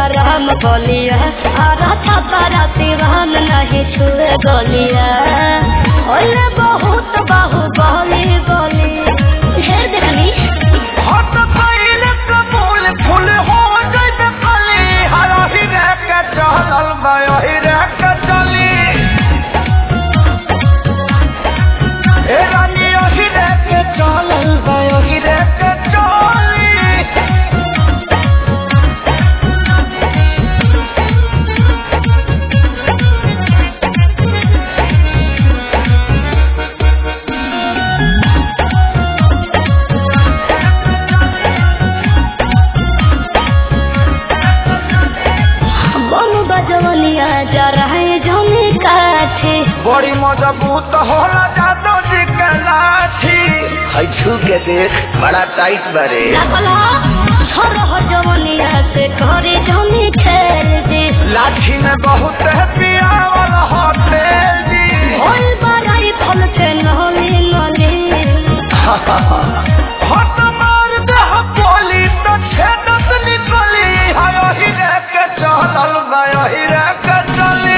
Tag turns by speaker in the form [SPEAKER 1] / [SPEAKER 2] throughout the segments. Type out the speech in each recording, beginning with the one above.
[SPEAKER 1] गरम गलिया आरा छापरा सिवान नहीं छुए गलिया ओले बहुत बाहु गली गली ढेर देखनी
[SPEAKER 2] हट पहिले कबूल फूल हो जइबे कली हरही रे के चलल बयही रे के चली ए रानी ओही रे के चलल बयही रे के चली
[SPEAKER 1] बनु बजवलिया जा रहे जमी काठे
[SPEAKER 2] बड़ी मजबूत होला जादो जी के लाठी है छू के देख बड़ा टाइट बरे
[SPEAKER 1] लागला छोर हो जवनिया से करे जमी खेल दे
[SPEAKER 2] लाठी में बहुत है पियावल होते जी
[SPEAKER 1] ओल बड़ाई फल के नली नली
[SPEAKER 2] हट मार दे बोली तो छेदत निकली हाय ही रे के चलल गयो ही रे के चली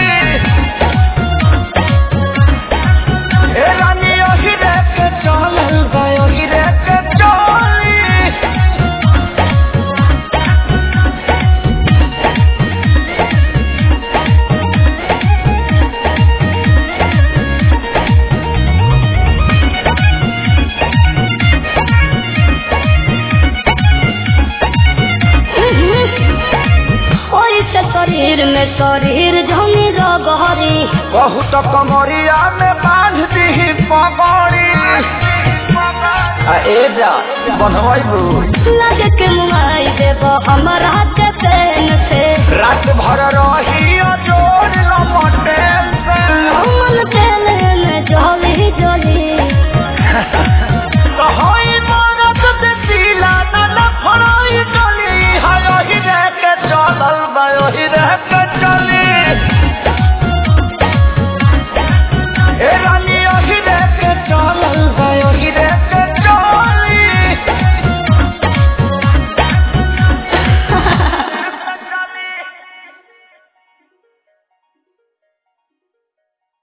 [SPEAKER 2] ए रानी ही रे के चलल गयो ही रे के चली
[SPEAKER 1] ओई से शरीर में शरीर जमी रगहरी
[SPEAKER 2] बहुत कमरिया में बांध दी पगड़ी आ ए जा बनवाइबू
[SPEAKER 1] लगे के मुआई देब हमरा के पेन से
[SPEAKER 2] रात भर रही जोड़ लपटे